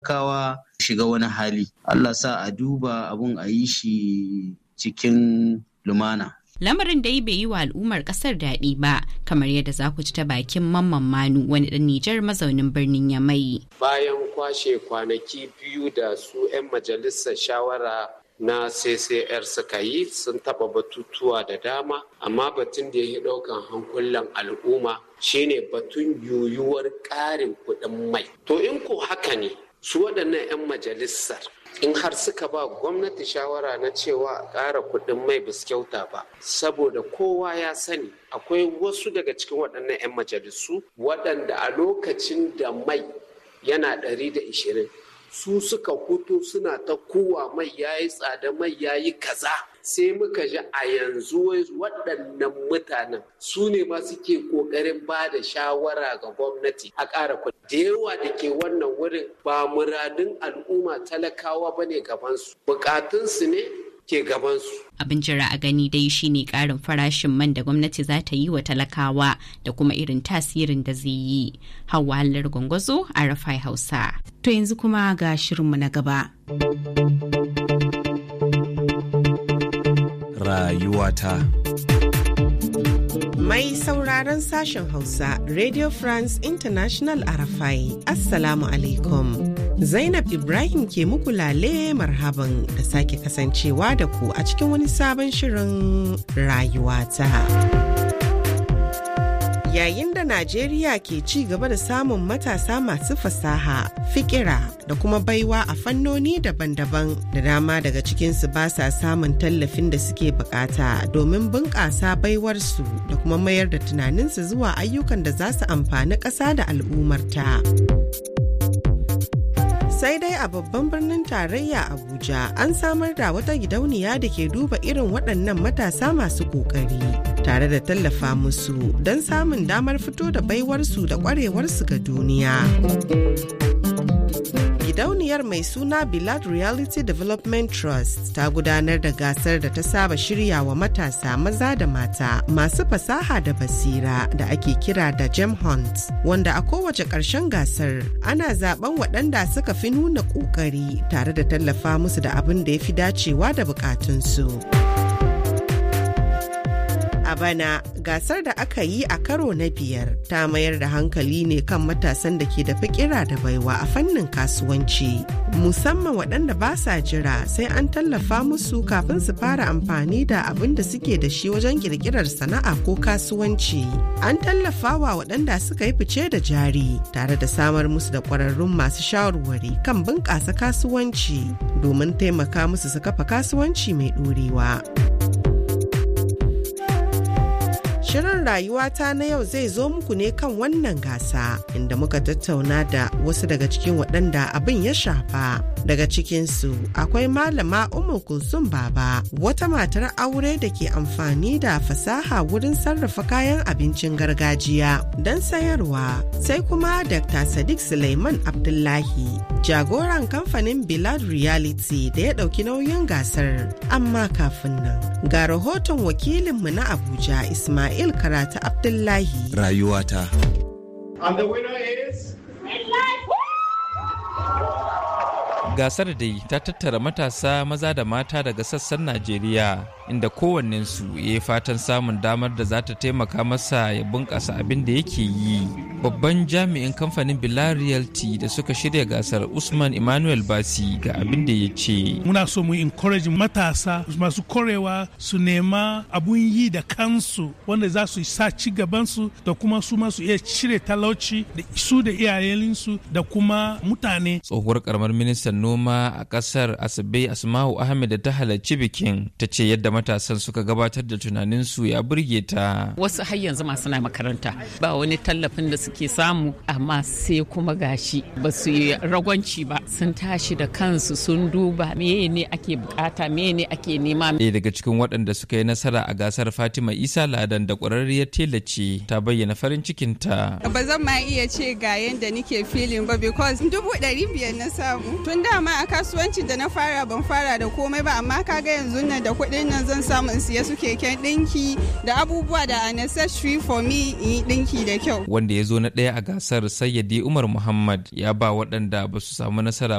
kawa shiga wani hali Allah sa a duba abun a yi shi cikin lumana lamarin dai bai yi wa al'ummar kasar daɗi ba kamar yadda za ku ci ta bakin mamman manu wani ɗan nijar mazaunin birnin yamai bayan kwashe kwanaki biyu da su 'yan majalisar shawara na ccr suka yi sun taɓa batutuwa da dama amma batun da ya yi ɗaukan hankulan al'umma shine batun yuyuwar ƙarin kuɗin mai to in ko haka ne su waɗannan 'yan majalisar in har suka ba gwamnati shawara na cewa a ƙara kuɗin mai bis kyauta ba saboda kowa ya sani akwai wasu daga cikin waɗannan 'yan majalisu waɗanda a lokacin da mai yana ɗari da ishirin su suka fito suna ta kowa mai yayi tsada mai yayi kaza sai muka ji a yanzu waɗannan mutanen su ne ma suke ƙoƙarin ba da shawara ga gwamnati a ƙara kuɗi da yawa da ke wannan wurin ba muradun al'umma talakawa ba ne gabansu bukatunsu ne ke gabansu. Abin jira a gani dai shine ƙarin farashin man da gwamnati za ta yi wa talakawa da kuma irin tasirin da zai yi. Hawa halar gwangwazo a Rafai Hausa. To yanzu kuma ga shirinmu na gaba. Rayuwata. Mai sauraron sashen Hausa, Radio France International Arafai, Assalamu alaikum. Zainab Ibrahim ke muku lale marhaban da sake kasancewa da ku a cikin wani sabon shirin rayuwata. Yayin da Najeriya ke ci gaba da samun matasa masu fasaha, fikira da kuma baiwa a fannoni daban-daban da dama daga cikinsu ba sa samun tallafin da suke bukata domin bunƙasa baiwarsu da kuma mayar da tunaninsu zuwa ayyukan da za su amfani ƙasa da al'ummarta. sai dai a babban birnin tarayya abuja an samar da wata gidauniya da ke duba irin waɗannan matasa masu ƙoƙari tare da tallafa musu don samun damar fito da baiwarsu da ƙwarewarsu ga duniya gidauniyar mai suna Bilad Reality Development Trust ta gudanar da gasar da ta saba shirya wa matasa maza da mata masu fasaha da basira da ake kira da Gem Hunt wanda a kowace ƙarshen gasar ana zaben waɗanda suka fi nuna ƙoƙari tare da tallafa musu da abin da ya fi dacewa da buƙatunsu. a bana gasar da aka yi a karo na biyar ta mayar da hankali ne kan matasan da ke da fikira da baiwa a fannin kasuwanci musamman waɗanda ba sa jira sai an tallafa musu kafin su fara amfani da abin da suke da shi wajen kirkirar sana'a ko kasuwanci an tallafa wa waɗanda suka yi fice da jari tare da samar musu da ƙwararrun masu shawarwari kan bunƙasa kasuwanci domin taimaka musu su kafa kasuwanci mai ɗorewa. Shirin rayuwata na yau zai zo muku ne kan wannan gasa inda muka tattauna da wasu daga cikin waɗanda abin ya shafa. Daga cikinsu akwai malama Umar Kulsum Baba wata matar aure da ke amfani da fasaha wurin sarrafa kayan abincin gargajiya don sayarwa. Sai kuma Dr. Sadiq Suleiman Abdullahi jagoran kamfanin Bilad Reality da ya ɗauki nauyin gasar. Amma kafin nan ga rahoton wakilinmu na Abuja Ismail Ismail Karatu Abdullahi. Rayuwata. And the winner is... Gasar dai ta tattara matasa maza da mata daga sassan Najeriya inda kowannensu ya yi fatan samun damar da za ta taimaka masa ya bunƙasa abin da yake yi. Babban jami'in kamfanin Bilal Realty da suka shirya gasar Usman Emmanuel Basi ga abin da ya ce. Muna so mu encourage matasa masu korewa su nema abun yi da kansu wanda za su sa ci gabansu da kuma su masu iya cire talauci da su da iyayensu da kuma mutane. Tsohuwar karamar ministan noma a kasar Asabe Asma'u Ahmed da ta halarci bikin ta ce yadda matasan suka gabatar da tunaninsu ya burge ta. Wasu har yanzu masu na makaranta ba wani tallafin da suke samu amma sai kuma gashi ba su yi ragwanci ba sun tashi da kansu sun duba meye ne ake bukata meye ne ake nema. Ɗaya daga cikin waɗanda suka yi nasara a gasar Fatima Isa Ladan da ƙwararriyar tela ce ta bayyana farin cikinta. Ba zan ma iya ce ga yadda nike filin ba because dubu ɗari biyar na samu. Tun dama a kasuwancin da na fara ban fara da komai ba amma kaga yanzu nan da kuɗin nan zan samu in siya su keken ɗinki da abubuwa da unnecessary for me in yi ɗinki da kyau. Wanda ya zo na ɗaya a gasar sayyadi umar muhammad ya ba waɗanda ba su samu nasara